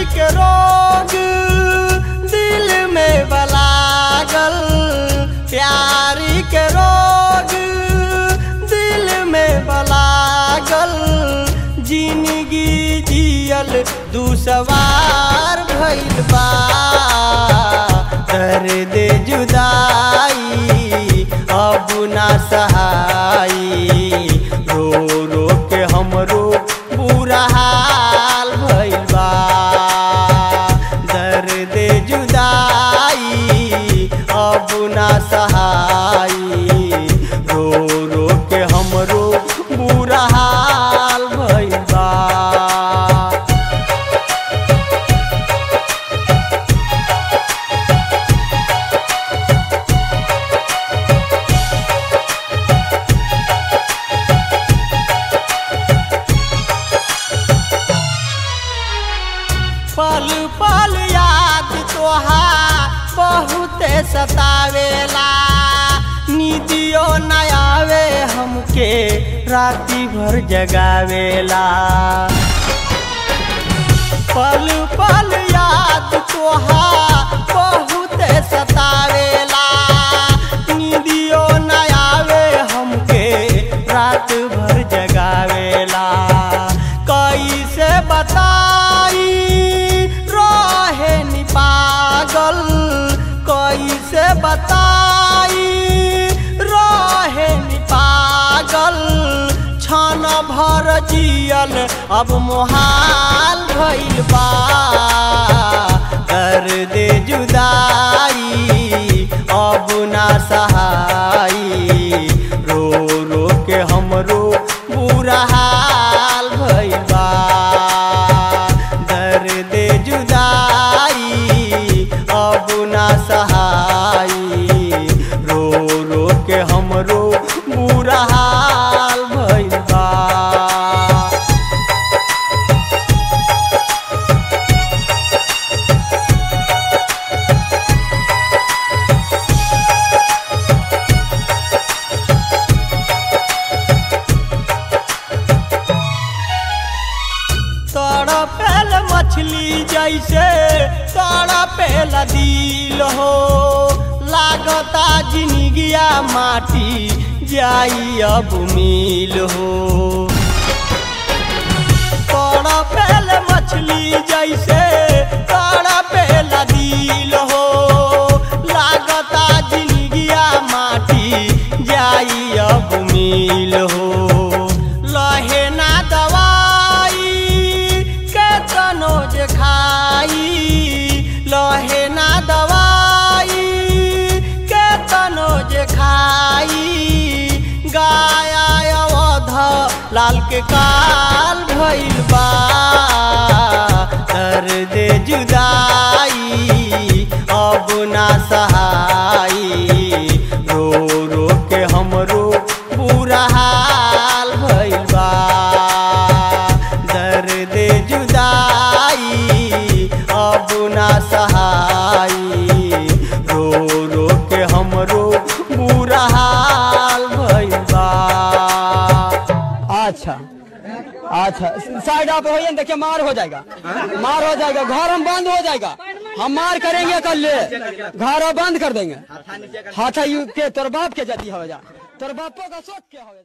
के रोग दिल में बलागल प्यारी के रोग दिल में बलागल जिंदगी जियल दूसवार भइल बा दर्द जुदाई अब ना सहाई रो रो के हमरो बुरा हाल भइल बा दर्द जुदाई अब ना सहाई रो रो के हमरो बुरा हाल भइल बा पल पल याद तोहार बहुते सतावेला निदियो न आवे हमके राती भर जगावेला पल पल याद तोहार बहुते सतावेला निदियो न आवे हमके रात भर जगावेला कैसे बताई रहे नि पागल कैसे बताई रहे नि पागल क्षण भर जियल अब मोहाल भइल बा दर्द जुदाई अब ना सहाई रो रो के हमरो बुरा हाल भइल बा दर्द जुदाई अब ना सहाई रो रो के हमरो बुरा हाल भइल बा तड़पेल मछली जैसे तड़पेल दिल हो लागता जिनगिया माटी जाई अब मिल हो तड़पेल मछली जैसे तड़पेल दिल हो लागता जिनगिया माटी जाई अब मिल हो लहे ना दवाई के तनो जे खाई लहे ना दवाई के तनो जे खाई गाया अवध लाल के काल भइल बा दर्द जुदाई अब ना सहाई रो रो के हमरो बुरा हाल भइल बा दर्द जुदाई अब ना सहाई रो रो के हमरो बुरा हाल भइल बा अच्छा अच्छा साइड आप होइए ना, देखिए मार हो जाएगा मार हो जाएगा घर हम बंद हो जाएगा हम मार करेंगे कल ले घर हम बंद कर देंगे हाथा यू के तोर बाप के जदी हो जा तोर बापो का सोच के हो जा